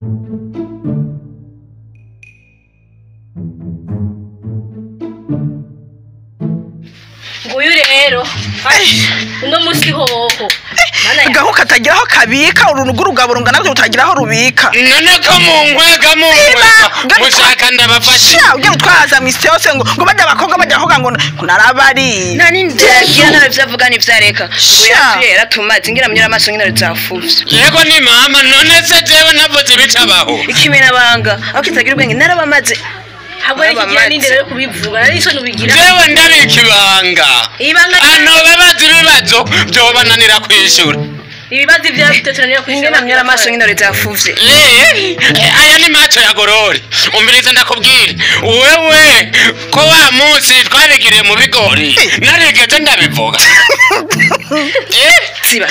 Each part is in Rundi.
nguyu rero uno musi hoho mana ya gaho katagira aho kabika urunugu rugabo rungana gutyo rutagira aho rubika none ko munkwega munkwega mushaka ndabafashe sha ugiye gutwaza misi yose ngo ngo bajya abakobwa bajya bavuga ngo ngo narabari nta n'inzira yagira nawe byavuga ntibyareka ngo Sha. yapfuye yaratumaze ngira munyura amaso nyine zafuvye yego ni mama none se jewe navuze ibicabaho ikimenabanga aho kitagira ubwenge narabamaze ntabwo ari kigira n'indero yo kubivuga nari isoni ubigira jewe ndabika ibanga ibanga ano babaza ibibazo byobananira kwishura ibibazo ibyo bafite tunanira ngira kwishyura munyura amaso nyine zafuvye Eh, aya ni macho ya gorori umviriza ndakubwira wewe ko wa munsi twabigiriye mu bigori narigeze ndabivuga Eh, ziba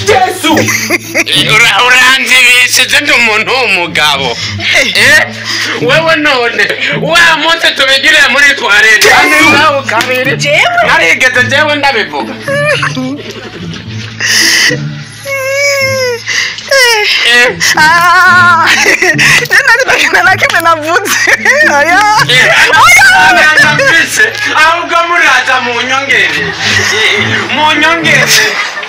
ura- uranzibishije ndi umuntu w'umugabo Eh, wewe none wa munsi tubigiriye muri twarete nawe kabiri narigeze jewe ndabivuga Eh, Ah, nari bagenda na kimwe navuze oya Nandambise ahubwo muraza mu nyongere mu nyongere